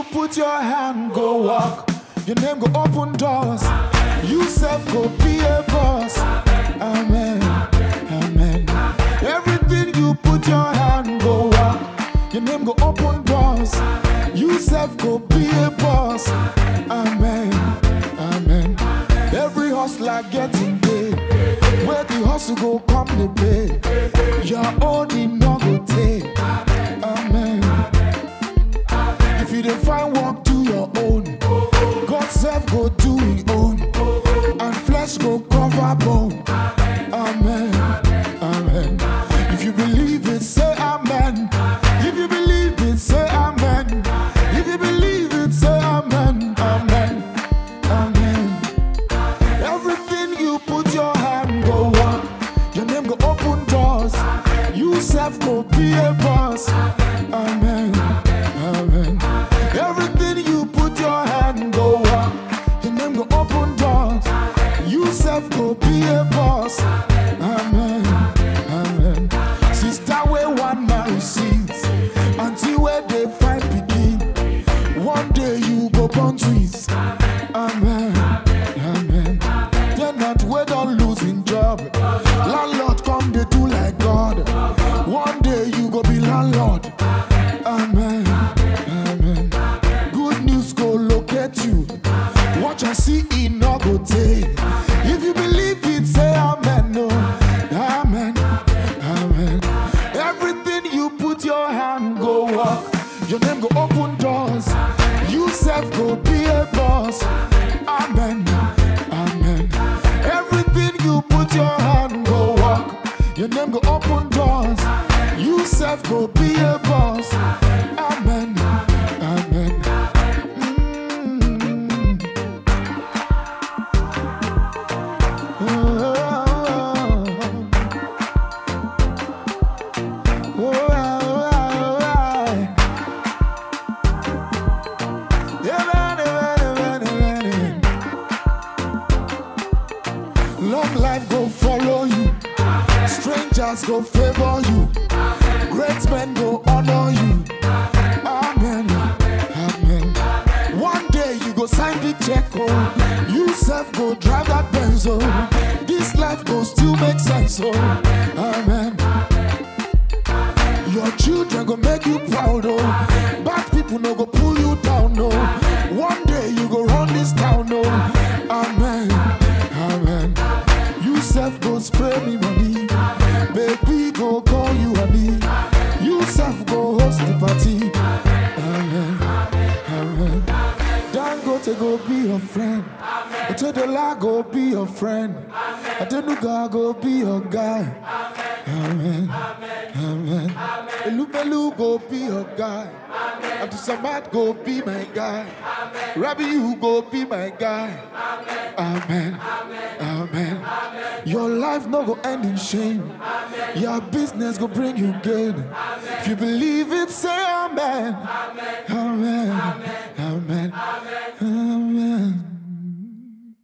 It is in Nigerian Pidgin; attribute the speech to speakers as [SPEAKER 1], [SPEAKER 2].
[SPEAKER 1] put your hand, go walk. Your name go open doors. You self go be a boss. Amen. Amen. Everything you put your hand, go walk. Your name go open doors. You self go be a boss. Amen. Amen. Every hustler getting paid. Where the hustle go come the pay. Your own in no go take. Amen. If you dey find work, do your own. God self go do his own. And flesh go cover bone. Amen. Amen. If you believe it, say amen. If you believe it, say amen. If you believe it, say amen. Amen. Amen. Everything you put your hand go walk. Your name go open doors. You self go be a boss. Amen. Amen. Everything you put your hand go walk. Your name go open doors. You self go be a boss. Amen. Amen. Sister where one man receives until where they find begin. One day you go born twins. Amen. Amen. Tenant we don't losing job. Landlord come they do like God. One day you go be landlord. Amen. Amen. Good news go locate you. Watch and see it no go take. If you believe it, say amen. No. Amen. Amen. Everything you put your hand go walk. Your name go open doors. You self go be a boss. Amen. Amen. Everything you put your hand go walk. Your name go open doors. You self go be a boss. Amen. Amen. Mm. Oh, oh, oh, oh, oh. Yeah, man, yeah, man, yeah, man, yeah, man. Long life go follow you. Strangers go favor you. Great men go honor you. Amen. Amen. One day you go sign the check. Oh. You self go drive that Benz. Oh. This life go still make sense. Oh. Amen. Your children go make you proud, oh. Bad people no go pull you down, no. One day you go run this town, no. Amen, amen. You self go spray me money, baby go call you honey. You self go host the party. Amen, amen. Dangote go be your friend. Otedola go be your friend. Adenuga go be your guy. Amen. Amen. Elubelu go be your guy. Abdul Samad go be my guy. Rabbi, you go be my guy. Amen. Amen. Your life no go end in shame. Your business go bring you gain. If you believe it, say amen.